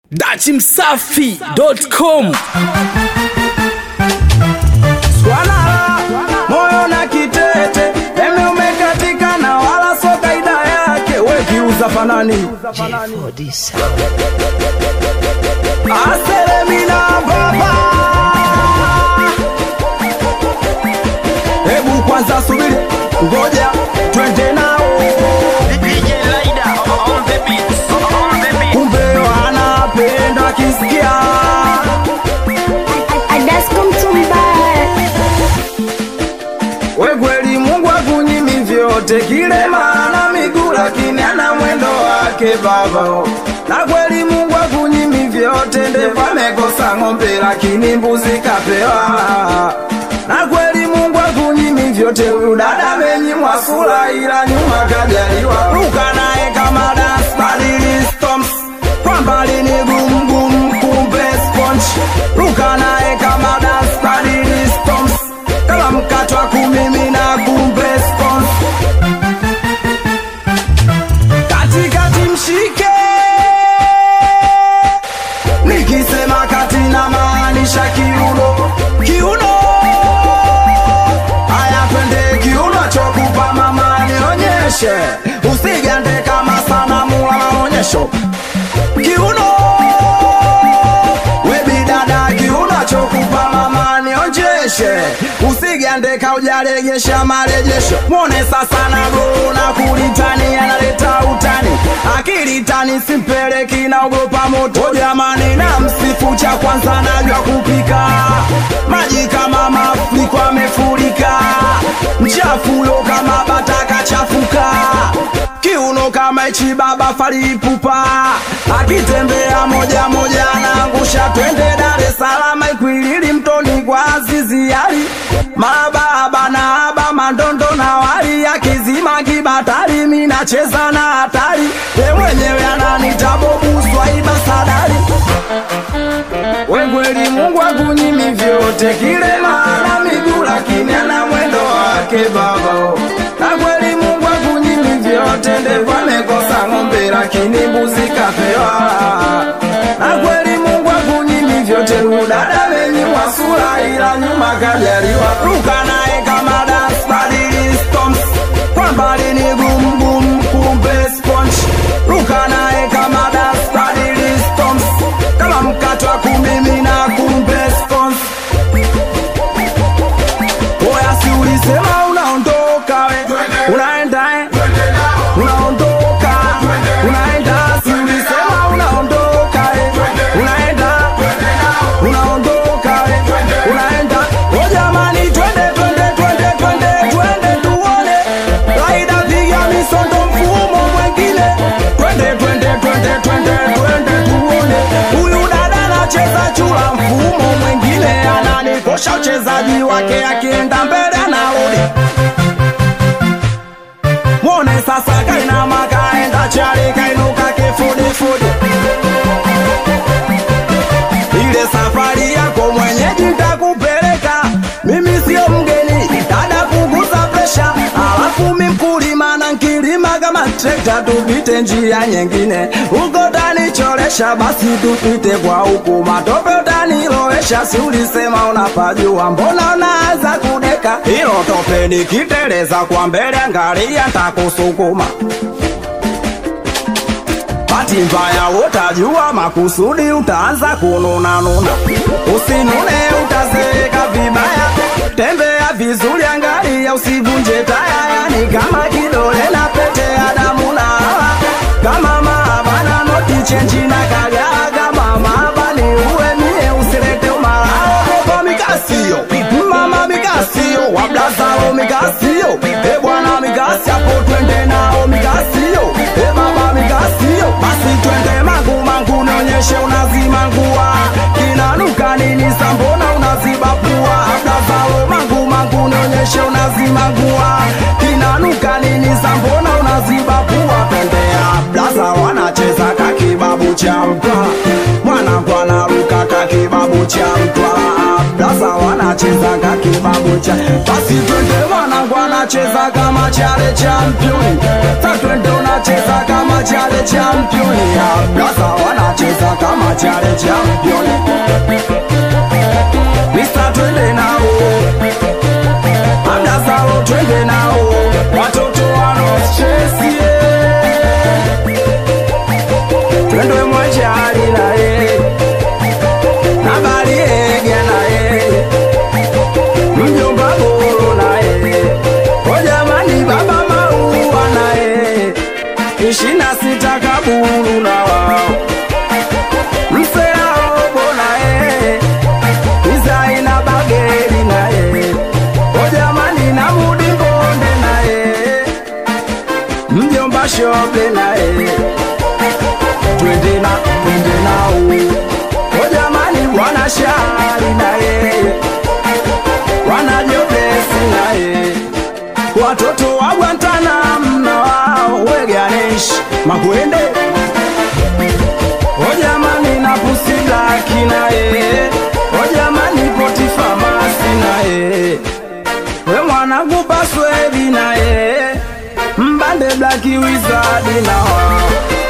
dachimsafi.com Swala moyo na kitete eme umekatika na wala so kaida yake we kiuza fanani aselemina baba hebu kwanza subiri ngoja twende nao kumbe wanapenda kisikia Adasko Mtumba, We kweli Mungu akunyimi vyote kile maana miguu lakini ana mwendo wake baba na kweli Mungu akunyimi vyote ndevu amekosa ng'ombe lakini mbuzi kapewa na kweli Mungu akunyimi vyote huyu dada amenyimwa sura ila nyuma kajaliwa ruka naye kama dance badili stomps kwa mbali ni gum gum kumbe sponge ruka naye kama dance badili stomps kama mkato wa kumimina kumbe sponge katikati mshike nikisema kati na maanisha kiuno kiuno haya twende kiuno chokupa mama nionyeshe usigande kama sanamu la maonyesho kiuno webidada kiuno chokupa mama nionjeshe usigande kaujalegesha marejesho mwone sasa nago na kulitani analeta utani akilitani simpeleki naogopa moto jamani na msifu cha kwanza najwa kupika maji kama mafuriko amefurika mchafulo kama bataka chafuka kiuno kama ichi baba falipupa akitembea moja moja anaangusha twende Dar es Salaam ikwilili mtoni kwa Azizi Ali mababa na aba mandondo na wali akizima kibatari minacheza na hatari ye mwenyewe ananita bobu swaiba sadari wengweli Mungu akunyimi vyote kile maana miguu lakini ana mwendo wake baba na kweli Mungu akunyimi vyote ndevu amekosa ng'ombe lakini mbuzi kapewa na kweli Mungu akunyimi vyote udada amenyimwa sura ila nyuma kajaliwa ruka naye kama dance badili stomps kwa mbali ni gum gum kumbe sponge ruka naye kama dance badili stomps kama mkato wa kumimina kumbe scones Oya si ulisema unaondoka we Unaenda eh Unaondoka Unaenda si ulisema unaondoka eh Unaenda Unaondoka we Unaenda O jamani twende twende twende twende twende tuone Laida piga misondo mfumo mwengine Twende twende twende twende twende tuone Huyu dada anacheza chula mfumo mwengine ananikosha uchezaji wake akienda mbele anarudi mwone sasa kainama kaenda chali kainuka kifudifudi ile safari yako mwenyeji ntakupeleka mimi sio mgeni dada punguza presha alafu mi mkulima na nkilima kama trekta tupite njia nyingine huko tanicholesha basi tupite kwa huku matope utanilowesha si ulisema unapajua mbona unaanza kudeka hilo tope nikiteleza kwa mbele angalia ntakusukuma Bahati mbaya utajua makusudi utaanza kununanuna usinune utazeeka vibaya tembea vizuri angalia usivunje taya yani kama kidole na pete ya damu na hawa kama maabana noti chenji na kagaa kama maabani uwe mie usilete umalao kwa mikasio mama mikasio wablazao mikasio e bwana mikasi hapo twende nao mikasio e baba mikasio basi twende mangu mangu nionyeshe unazima ngua kinanuka nini sambona unaziba pua ablazao mangu mangu nionyeshe unazima ngua kinanuka nini sambona unaziba pua twendea blaza wanacheza kakibabu cha mtwa mwanangu anaruka kakibabu cha mtwa blaza wanacheza wanacheza kakibabucha basi twende mwanangu anacheza kama chale championi sa twende unacheza kama chale championi blaza wanacheza kama chale championi mista twende nao amdazao twende nao watoto wanochesie twende mwachali naye nabaliege naye mjomba boro naye ojamani baba maua naye ishina sita kaburu na wao mseaobo naye izaina bageri naye ojamani na mudi bonde naye mjomba shobe naye twende na twende nao ojamani bwana shari naye wanajobesi naye watoto wa Guantanamo na wao weganesh makwende ojamani na pusi blaki naye ojamani poti famasi naye we mwanangu paswedi naye mbande blaki wizadi na wao